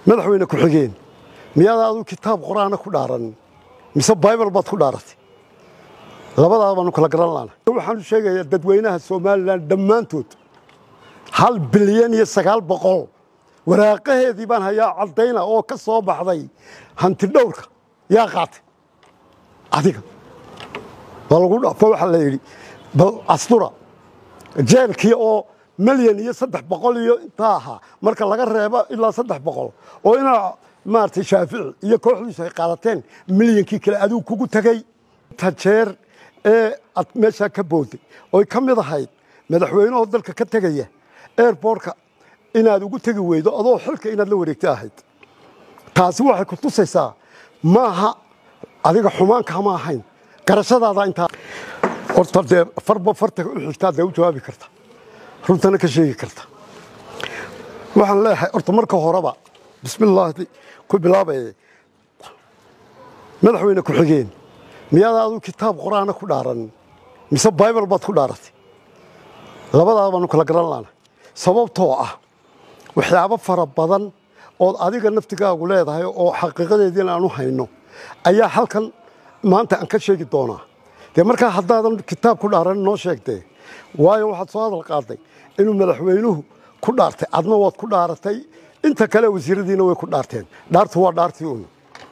madaxweyne ku-xigeen miyaad aadu kitaab qur-aana ku dhaaranin mise baybal baad ku dhaaratay labadaa baanu kala garan laana waxaan u sheegayaa dadweynaha somalilan dhammaantood hal bilyan iyo sagaal boqol waraaqaheedii baan hayaa caddayna oo ka soo baxday hanti dhowrka yaa qaatay adiga waa lagu dhafo waxaa la yidhi bal astura jeelkii oo milyan iyo saddex boqol iyo intaa ahaa marka laga reebo ilaa saddex boqol oo inaa maaragtay shaafici iyo kooxdiisu ay qaadateen milyankii kale adigu kugu tegey inta jeer ee ad meeshaa ka booday oy ka mid ahayd madaxweynahoo dalka ka tegaya airbortka inaad ugu tegi weydo adoo xilka inaad la wareegta ahayd taasi waxay ku tusaysaa maaha adiga xumaanka ma ahayn garashadaada intaa horta dee farba farta u xigtaa dee u jawaabi karta runtana ka sheegi karta waxaan leeyahay horta marka horeba bismillaahi ku bilaabaya madaxweyne ku-xigeen miyaad aadu kitaab qur-aana ku dhaaranin mise baybal baad ku dhaaratay labadaa baanu kala garan laana sababtoo ah waxyaabo fara badan ood adiga naftigaagu leedahay oo xaqiiqadeediina aanu hayno ayaa halkan maanta aan ka sheegi doonaa dee markaa haddaadan kitaab ku dhaaranin noo sheegtee waayo waxaad soo hadal qaaday inuu madaxweynuhu ku dhaartay adna waad ku dhaaratay inta kale wasiiradiina way ku dhaarteen dhaartu waa dhaartii un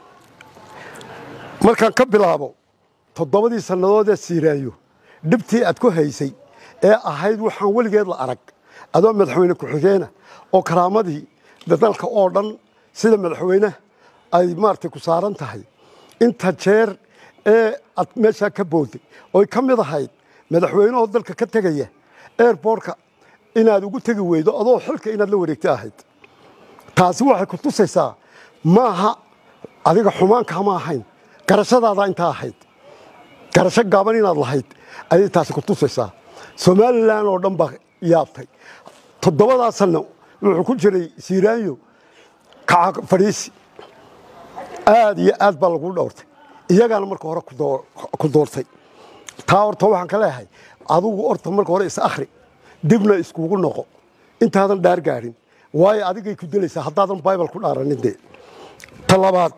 markaan ka bilaabo toddobadii sannadood ee siiraayo dhibtii aad ku haysay ee ahayd waxaan weligeed la arag adoo madaxweyne ku-xigeena oo karaamadii dalka oo dhan sida madaxweyne ay maaragtay ku saaran tahay inta jeer ee aad meeshaa ka booday oy ka mid ahayd madaxweynahoo dalka ka tegaya airbortka inaad ugu tegi weydo adoo xilka inaad la wareegta ahayd taasi waxay ku tusaysaa maaha adiga xumaanka ma ahayn garashadaada intaa ahayd garasho gaaban inaad lahayd ayay taasi ku tusaysaa somalilan oo dhan baa yaabtay toddobadaa sanno wuxuu ku jiray siiraanyo kaca fadhiisi aad iyo aad baa lagu dhowrtay iyagaana marka hore ku doortay taa horta waxaan ka leeyahay adugu horta marka hore is akhri dibna iskugu noqo intaadan dhaar gaadhin waayo adigay ku dilaysaa haddaadan baybal ku dhaaranin dee ta labaad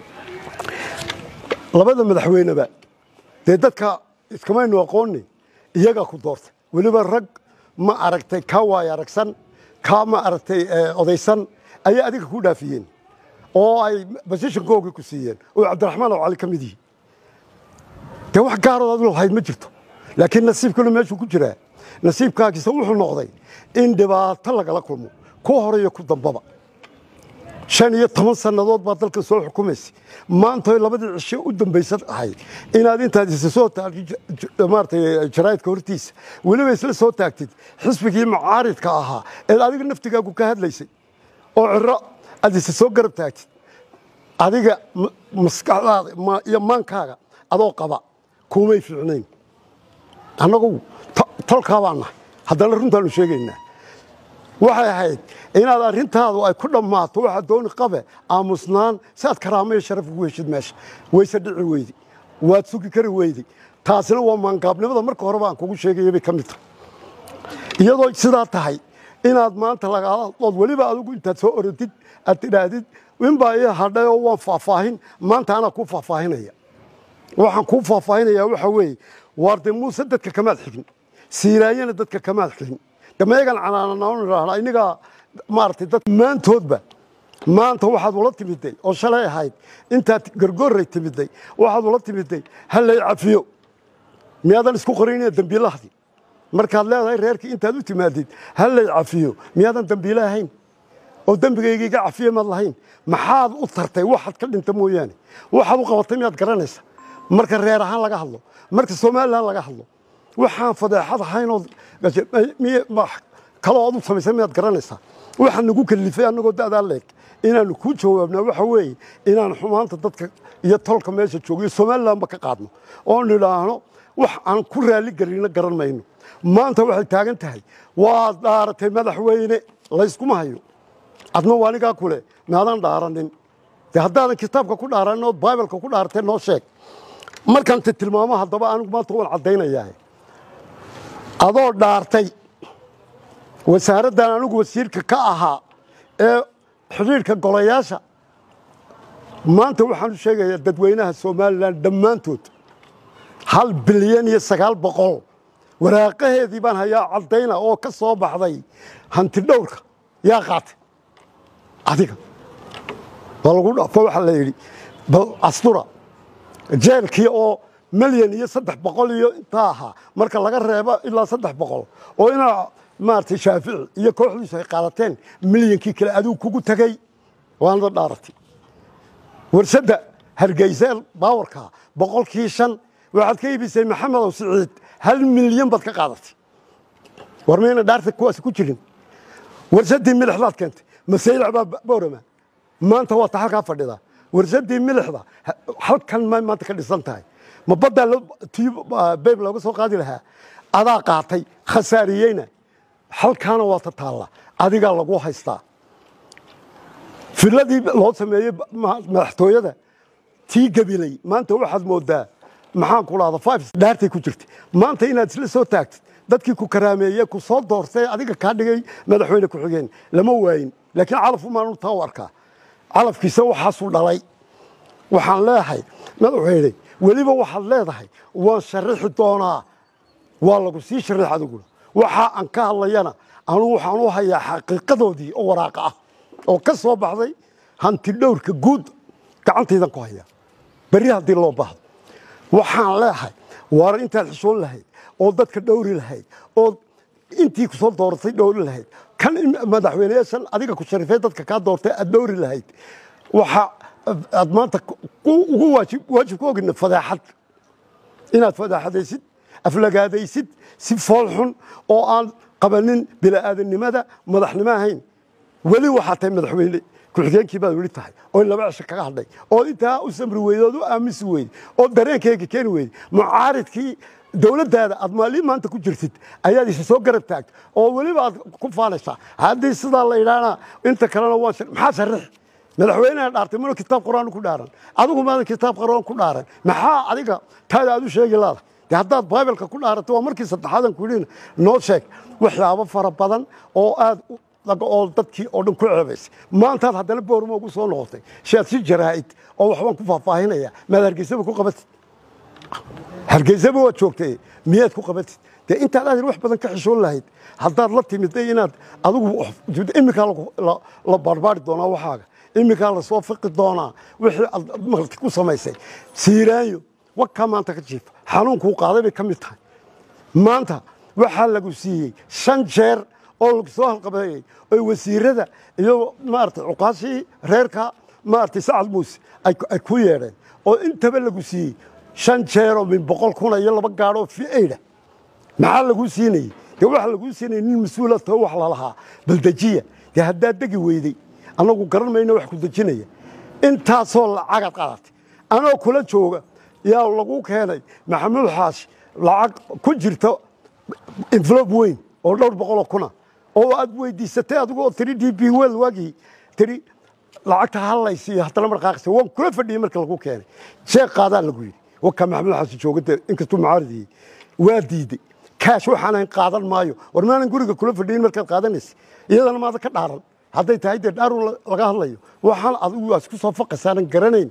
labada madaxweyneba dee dadka iskamaynu aqooni iyagaa ku doortay weliba rag ma aragtay kaa waay aragsan kaa ma aragtay odaysan ayay adiga ku dhaafiyeen oo ay basishankoogii ku siiyeen oo cabdiraxmaan oo cali ka mid yihi dee wax gaarood adu lahayd ma jirto laakiin nasiibkuna meeshuu ku jiraa nasiibkaagiisa wuxuu noqday in dhibaato lagala kulmo ku horeyo ku dambaba shan iyo toban sannadood baad dalka soo xukumaysay maanta labadii cisho u dambaysa ahayd inaad intaad isa soo taagtid maaratay jaraa'idka hortiisa weliba isla soo taagtid xisbigii mucaaridka ahaa eed adiga naftigaagu ka hadlaysay oo ciro aad isa soo garab taagtid adiga maskaxdaada iyo maankaaga adoo qaba kuumay fiicnayn annagu tolkaa baan nahay haddana runtaanu sheegaynaa waxay ahayd inaad arrintaadu ay ku dhammaato waxaad dooni qabe aamusnaan si aad karaamo iyo sharaf ugu heshid meesha wayse dhici weydi waad sugi kari weydi taasina waa maangaabnimada marka horeba aan kugu sheegaya bay ka mid tahay iyadoo sidaa tahay inaad maanta lagaaladood weliba adigu intaad soo orodid aad tidhaahdid inbaa ii hadhay oo waan faahfaahin maanta anaa kuu faahfaahinaya waxaan kuu faahfaahinayaa waxa weeye waarde muuse dadka kamaad xigin siiraayana dadka kamaad xigin dameegan canaanana inigaa maaratay dad maantoodba maanta waxaad ula timiday oo shalay ahayd intaad gargooray timiday waxaad ula timiday hallay cafiyo miyaadan isku qorinina dembiilahdi markaad leedahay reerkii intaad u timaadid hallay cafiyo miyaadan dembiile ahayn oo dembigayga iga cafiye maad lahayn maxaad u tartay waxaad ka dhinta mooyaane waxaad u qabatay miyaad garanaysa marka reer ahaan laga hadlo marka somalilan laga hadlo waxaan fadeexad ahaynoo kaloo adu samaysa miyaad garanaysaa waxaa nagu kalifay annagoo da'daa leeg inaanu kuu jawaabnaa waxa weeye inaan xumaanta dadka iyo tolka meesha joogiyo somalilanba ka qaadno oo nidhaahno wax aan ku raalli gelino garan mayno maanta waxay taagan tahay waad dhaaratay madaxweyne layskuma hayo adna waa anigaa kule maadaan dhaaranin de haddaadan kitaabka ku dhaaranin ood baibalka ku dhaaratay noo sheeg markaan te tilmaamo haddaba anigu maanta waan caddaynayaa adoo dhaartay wasaaraddan anigu wasiirka ka ahaa ee xidhiidhka golayaasha maanta waxaan u sheegayaa dadweynaha somalilan dhammaantood hal bilyan iyo sagaal boqol waraaqaheedii baan hayaa caddayna oo ka soo baxday hanti dhowrka yaa qaatay adiga waa lagu dhafo waxaa la yidhi bal astura jeelkii oo milyan iyo saddex boqol iyo intaa ahaa marka laga reebo ilaa saddex boqol oo inaa maaragtay shaafici iyo kooxdiisu ay qaadateen milyankii kale adigu kugu tegey waanada dhaaratay warsadda hargeyseel baawarka boqolkii shan waxaad ka iibisay maxamedow siciid hal milyan baad ka qaadatay war mayna dhaarta kuwaasi ku jirin warsadii milixdaad keentay masaylac baa boorama maanta waa ta halkaa fadhida warsadii milixda halkan ma maanta ka dhisan tahay ma baddaa beyb looga soo qaadi lahaa adaa qaatay khasaariyeyna halkaana waa ta taalla adigaa lagu haystaa filadii loo sameeyey madaxtooyada tii gabilay maanta waxaad moodaa maxaan ku dhahda five dhaartay ku jirtay maanta inaad isla soo taagtid dadkii ku karaameeye ku soo doortay adiga kaa dhigay madaxweyne ku-xigeen lama waayin laakiin calaf umaanu taa u arkaa calafkiisa waxaasuu dhalay waxaan leedahay madaxweyne weliba waxaad leedahay waan sharixi doonaa waa lagu sii sharix adiguna waxa aan ka hadlayana anugu waxaan u hayaa xaqiiqadoodii oo waraaqa ah oo ka soo baxday hanti dhowrka guud gacantaydan ku hayaa berri haddii loo baahdo waxaan leehay waar intaad xishoon lahayd oo dadka dhowri lahayd oo intii ku soo dooratay dhowri lahayd kan madaxweyneyaashan adiga ku sharifay dadka kaa doortay aad dhowri lahayd waxa aad maanta ugu waajib ku ogina fadaaxad inaad fadaaxadaysid aflagaadaysid si fool xun oo aan qabanin bila'aadanimada madaxnimo ahayn weli waxaa tahay madaxweyne ku-xigeenkii baad weli tahay oo laba cisho kaga hadhay oo intaa u samri weyday ood u aaminsi weyday oo dareenkeyga keeni weyday mucaaridkii dowladdaada aad maalin maanta ku jirtid ayaad isa soo garab taagta oo weliba aad ku faanaysaa haddii sidaa la yidhaahna inta kalena waan maxaa sharix madaxweynaha dhaartay mana kitaab quraan ku dhaaran adigu maadan kitaab quraan ku dhaaran maxaa adiga taada aad u sheegi laada de haddaad bibalka ku dhaarato waa markii saddexaadan ku yidhin noo sheeg waxyaabo fara badan oo aad oo dadkii oo dhan ku ceebaysay maantaad haddana boormo ugu soo noqotay shaad si jaraa'id oo waxbaan ku faahfaahinaya maad hargeysaba ku qabatid hargeysaba waad joogtay miyaad ku qabatid dee intaad aadin wax badan ka xishoon lahayd haddaad la timiday inaad adigu iminkaa la baarbaari doonaa waxaaga iminkaa lasoo fiqi doonaa wixii aad maqlti ku samaysay siiraanyo wakaa maanta ka jiifa xanuunkuu qaaday bay ka mid tahay maanta waxaa lagu siiyey shan jeer oo lagu soo halqabeeyey oy wasiirada iyo maaragtay cuqaashii reerka maaragtay sacad muuse ay ku yeedheen oo intaba lagu siiyey shan jeeroo min boqol kuna iyo laba gaadhoo fi'ayda maxaa laguu siinayey dee waxaa laguu siinayay nin mas-uula tao wax lalahaa baldejiya dee haddaad degi weyday annagu garan mayno wax ku dejinaya intaasoo lacagaad qaadatay anoo kula jooga yaa lagu keenay maxamuud xaashi lacag ku jirta envelob weyn oo dhowr boqoloo kuna oo aad weydiisatay adigoo tiri d b wel waagii tiri lacagta hallaysiiyo haddana marqaaqsi waan kula fadhiyey marka lagu keenay sheekh qaadaa lagu yidhi wakaa maxamuud xaashi joogade inkastuu mucaaridiyey waa diidey kaash waxaan ahayn qaadan maayo war maanan guriga kula fadhiyin markaad qaadanaysa iyadana maada ka dhaaran hadday tahay dee dhaarun laga hadlayo waxaan adigu waa isku soo faqasaanan garanayn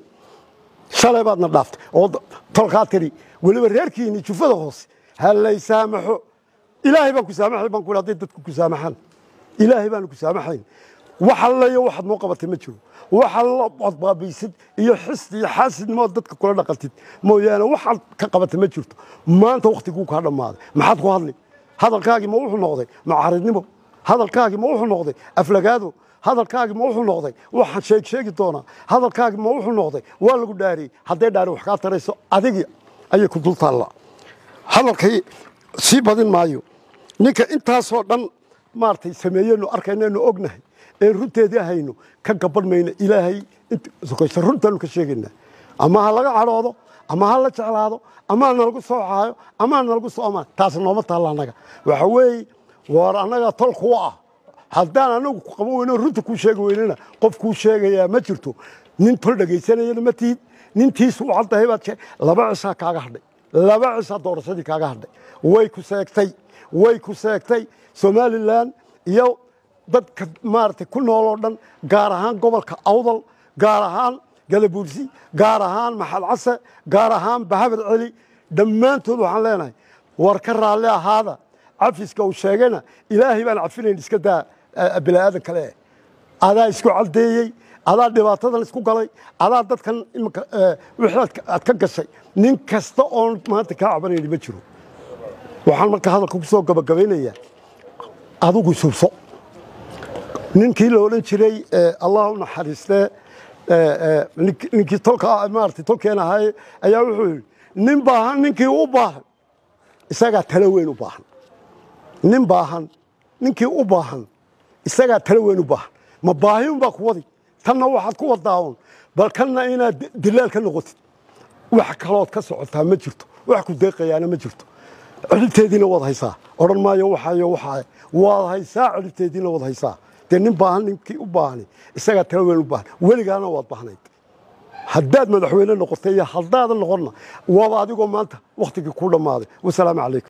shalay baadna dhaaftay oo tolkaa tiri weliba reerkiini jufada hoose ha lay saamaxo ilaahay baan ku saamaxay baan ku hadday dadku ku saamaxaan ilaahay baanu ku saamaxayn wax allayo waxaad noo qabatay ma jiro waxa la badbaabaysid iyo xisd iyo xaasidnimo dadka kula dhaqantid mooyaane waxaad ka qabatay ma jirto maanta wakhtiguu kaa dhammaaday maxaad ku hadli hadalkaagii ma wuxuu noqday macaaridnimo hadalkaagii ma wuxuu noqday aflagaado hadalkaagii ma wuxuu noqday waxaan sheeg sheegi doonaa hadalkaagii ma wuxuu noqday waa lagu dhaariyey hadday dhaari wax kaa tarayso adigii ayay ku dul taallaa hadalkay sii badin maayo ninka intaasoo dhan maaragtay sameeyeynu arkaynaynu ognahay ee runteedii hayno ka gaban mayno ilaahay sokaysa runtaanu ka sheegaynaa ama ha laga cadhoodo ama ha la jeclaado ama ha nalagu soo caayo ama ha nalagu soo amaan taas nooma taalla annaga waxa weeye waar annaga tol kuwa ah haddaan anagu ku qaban weyno runta kuu sheegi weynana qof kuu sheegayaa ma jirto nin tol dhegaysanayana ma tihid nintiisu u caddahay baad sheeg laba cishaa kaaga hadhay laba cishaa doorashadii kaaga hadhay way ku seegtay way ku seegtay somalilan iyo dadka maaragtay ku nool oo dhan gaar ahaan gobolka awdal gaar ahaan galabuursi gaar ahaan maxad case gaar ahaan bahabad celi dhammaantood waxaan leenahay war ka raalli ahaada cafiska uu sheegayna ilaahay baan cafinayn iska daa bini'aadan kale eh adaa isku caldeeyey adaa dhibaatadan isku galay adaa dadkan imika wixii aad ka gashay nin kasta oon maanta kaa cabanayni ma jiro waxaan marka hadalka ku soo gabagabaynayaa adigu subso ninkii la odhan jiray allah u naxariistee ninkii tolka maarata tolkeen ahaaye ayaa wuxuu yidhi nin baahan ninkii u baahan isagaa talo weyn u baahan nin baahan ninkii u baahan isagaa talo weyn u baahan ma baahi unbaa ku wadi tanna waxaad ku wadaaun bal kanna inaad dilaal ka noqotid wax kalood ka socotaa ma jirto wax ku deeqayaana ma jirto celibteediina waad haysaa odhan maayo waxayo waxaa waad haysaa celibteediina waad haysaa dee nin baahan ninkii u baahani isagaa talo weyn u baahan weligaana waad baahnayd haddaad madaxweyne noqotay iyo haddaadan noqonna waaba adigoo maanta wakhtigii ku dhammaaday wasalaamu calaykum